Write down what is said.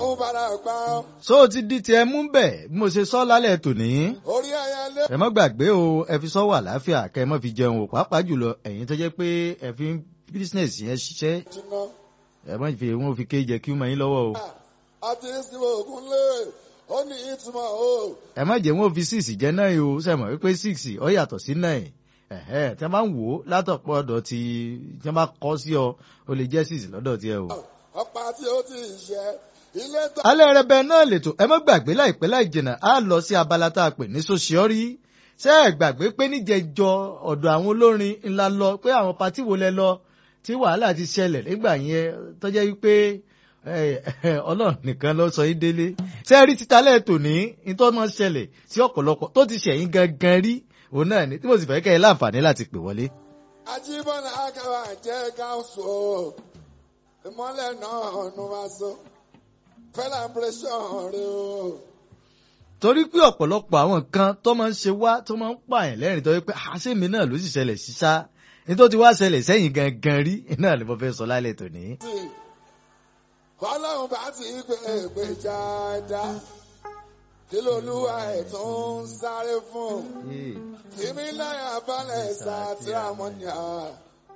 òun padà gbà ọ́. so ó ti di tiẹ̀ mú bẹ̀ bí mo ṣe sọ lálẹ́ tòní. orí ẹyẹlé. ẹ má gbàgbé o ẹ fi sọ́wọ́ àlàáfíà kẹ́ ẹ má fi jẹun o pàápàá jùlọ ẹ̀yin tó jẹ́ pé ẹ fi bísínẹ̀sì yẹn ṣiṣẹ́ jìnnà. ẹ má fi wọn fi kéjẹ kí wọ́n máa yín lọ́wọ́ o. àti ìsìnkú ògùn lé ó ní ìtumọ̀ o. ẹ má jẹ́ wọn fi six jẹ́ náà o sẹ́mọ̀ wípé six ọ yàtọ̀ sí nine ẹ̀hẹ́ tí wọ́n bá ń wò ó látọ̀pọ̀ ọ̀dọ̀ tí tí wọ́n bá kọ́ sí ọ ó lè jẹ́ six lọ́dọ̀ tiẹ̀ o. ọ̀pá tí ó ti ṣe ilé tó. alẹ́ rẹ bẹ́ẹ̀ náà lètò ẹ má gbàgbé láìpẹ́ láì jìnnà á lọ sí abala tá a pè ní sosiọ́rí ṣé ẹ gbàgbé pé níjẹjọ ọ̀dọ̀ àwọn olórin ńlá lọ pé àwọn patí wo lẹ lọ tí wàhálà ti ṣẹlẹ̀ nígbà yẹn tọ́jẹ́ wípé ọlọ́run nìkan ló sọ yín délé ṣé ẹ rí títalẹ̀ tòní nítorí wọ́n ṣẹlẹ̀ sí ọ̀pọ̀lọpọ̀ tó ti ṣẹ̀yìn gangan rí òun náà ni tí mo sì fẹ́ kẹ́ ẹ láǹfààní láti pè wọlé. Ajíbọ́nà Akara jẹ́ gáúsù o. Ìmọ́lẹ̀ náà nu wa so. Celebration rẹ o. torí pé ọ̀pọ̀lọpọ̀ àwọn nǹkan tó máa ń ṣe wá tó máa ń pààyàn lẹ́rìn tó yẹ pé àṣẹ́mi náà ló sì ṣẹlẹ̀ sí ṣá nítorí wá ṣẹlẹ̀ sẹ́yìn gangan rí náà ni mo fẹ́ sọ lálẹ́ tòní. Ọlọ́run bá ti gbé ègbè jáda. Kí lolúwa ẹ̀ tó ń sáré fún? Tìmí láyà balẹ̀ sátìrámọ́nìyà.